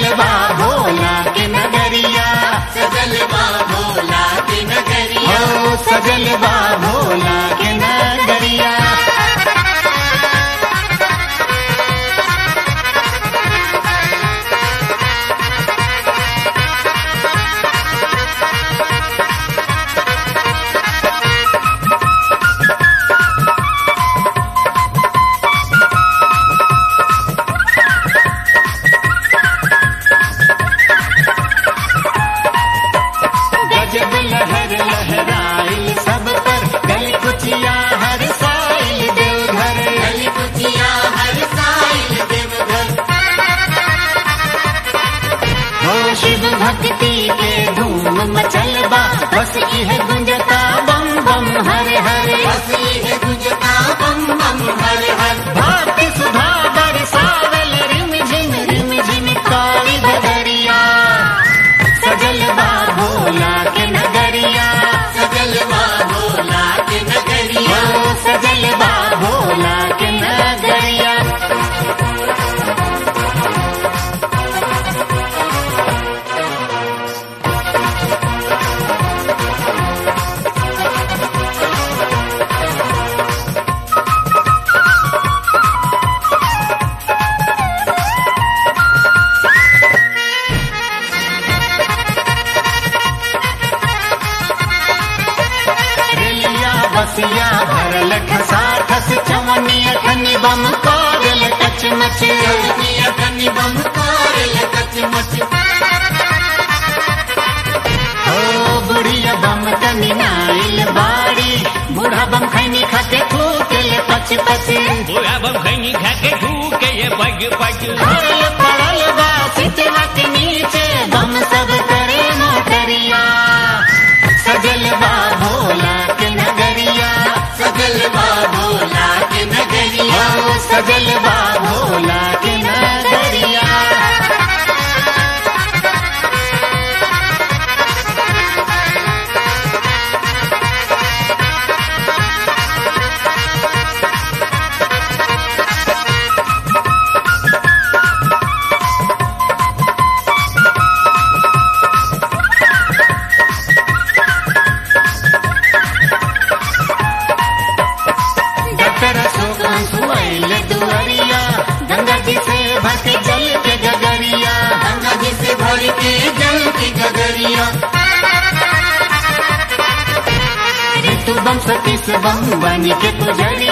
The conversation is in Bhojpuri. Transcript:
सजलवा भोला के नगरिया सजलवा भोला के नगरिया हो सजलवा भोला के नगरिया गजब लहर लहराइल सब पर गल कुचिया हर साइल देवघर गली कुचिया हर साइल देवघर हो शिव भक्ति के धूम मचलबा बस यह गुंजता बम बम हर हर बसी है गुंजता बम बम हर हर भाग्य सुधा बरसावल रिम झिम रिम झिम काली बदरिया सजलवा भोला के नगरिया सजलवा भोला के नगरिया हो सजलवा भोला के नगरिया रेलिया बसिया भरल ठसा ठस चवनिया खनि बम कागल कच मच चवनिया कनि बम कारल कच मच हो बुढ़िया बम कनि नाइल बाड़ी बूढ़ा बम खैनी खाके थूकल पच पच बुआ बम खैनी खा के ठूके ये पग पग भरल पड़ल बा सितवा के नीचे बम सब करे मोटरिया सजलवा भोला के नगरिया सजलवा भोला के नगरिया हो सजलवा भोला के नगरिया डॉक्टर अशोक सुवैल दुआरिया गंगा जी से भर के जल के गगरिया गंगा जी से भर के जल की गगरिया ऋतु बम सतीश बम बनी के पुजरिया